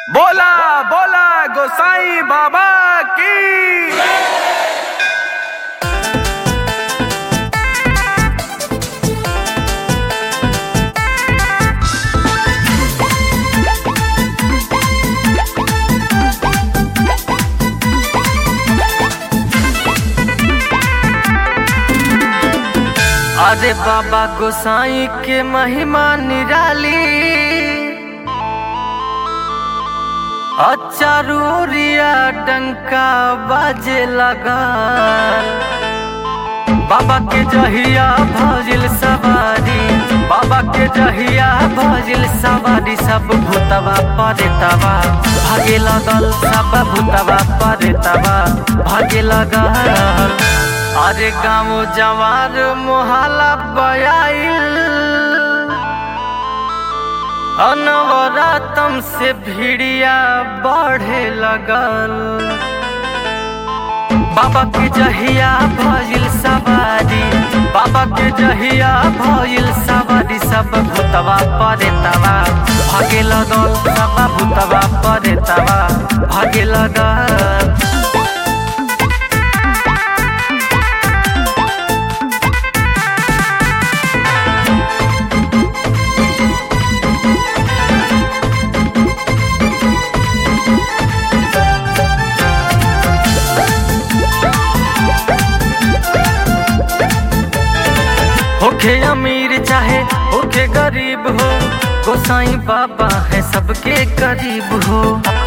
बोला बोला गोसाई बाबा की अरे बाबा गोसाई के महिमा निराली अचारूरिया डंका बाजे लगा बाबा के जहिया भजिल सवारी बाबा के जहिया भजिल सवारी सब भूतवा परेतवा भागे लगल सब भूतवा परेतवा भागे लगल अरे गाँव जवार मोहल्ला बयाइल अनवरातम से भिड़िया बढ़े लगल बाबा के जहिया भइल सवारी बाबा के जहिया भइल सवारी सब भूतवा परेतवा भागे लगल सब भूतवा परेतवा भागे लगल होखे अमीर चाहे होखे गरीब हो गोसाई बाबा है सबके करीब हो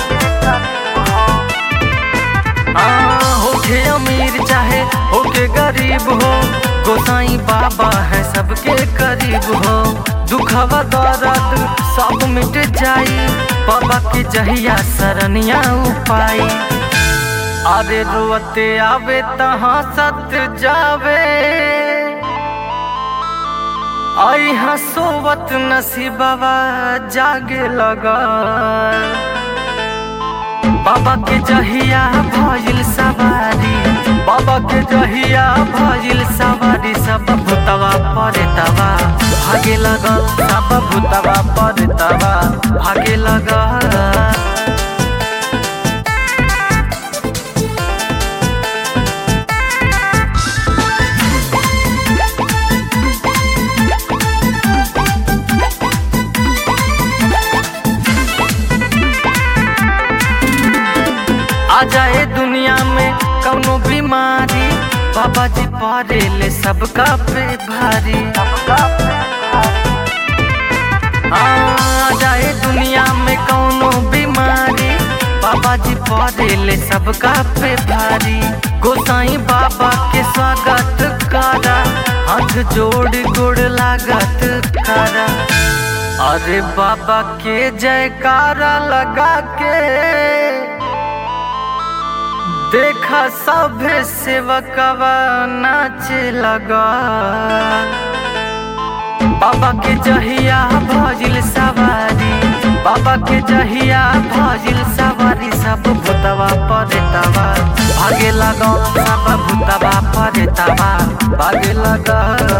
आ, होखे अमीर चाहे होखे गरीब हो गोसाई बाबा है सबके करीब हो दुखवा दर्द सब मिट जाई बाबा के जहिया सरनिया उपाई अरे रोते आवे तहाँ सत जावे आई हसोवत नसीबवा जागे लगा बाबा के जहिया भइल सवारी बाबा के जहिया भइल सवारी सब भूतवा परेतवा भागे लगल सब भूतवा परेतवा भागे लगल आ जाए दुनिया में कौनो बीमारी बाबा जी पारे ले सबका पे भारी आ जाए दुनिया में कौनो बीमारी बाबा जी पारे ले सबका पे भारी गोसाई बाबा के स्वागत करा हाथ जोड़ गोड़ लागत करा अरे बाबा के जयकारा लगा के देखा सभे सेवकवा नाचे लगा बाबा के जहिया भजिल सवारी बाबा के जहिया भजिल सवारी सब भूतवा परेतवा भागे लगा सब भूतवा परेतवा भागे लगा